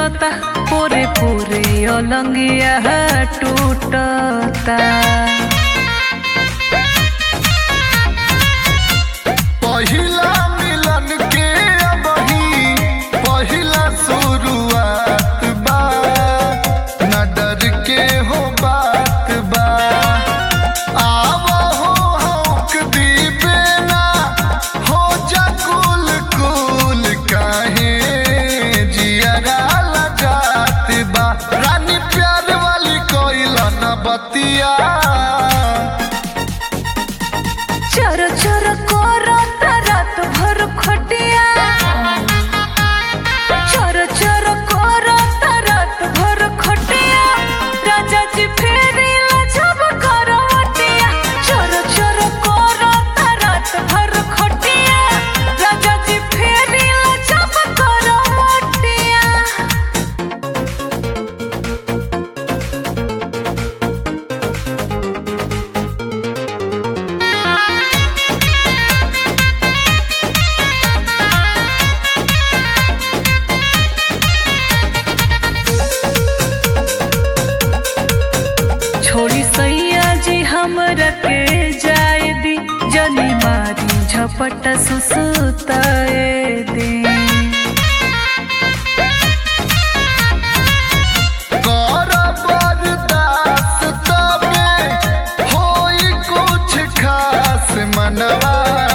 सुतता पूरे पूरे ओलंगिया टूटता पहिला मिलन के अबही पहिला शुरुआत बा न डर के हो बात बा आवा हो हौक दीबे ना हो जा कुल कुल काहे जियरा लगात बा रानी प्यार वाली कोइला न बतिया चर चर करता रात भर खटिया चर चर करता रात भर खटिया राजा जी फेरी जब करवटिया चर चर करता रात भर खटिया राजा जी फेरी जब करवटिया छोड़ी सैया जी हमरा के जाए दी जनी मारी झपट सुसुताए दी कर बर्दाश्त तबे होई कुछ खास मनवा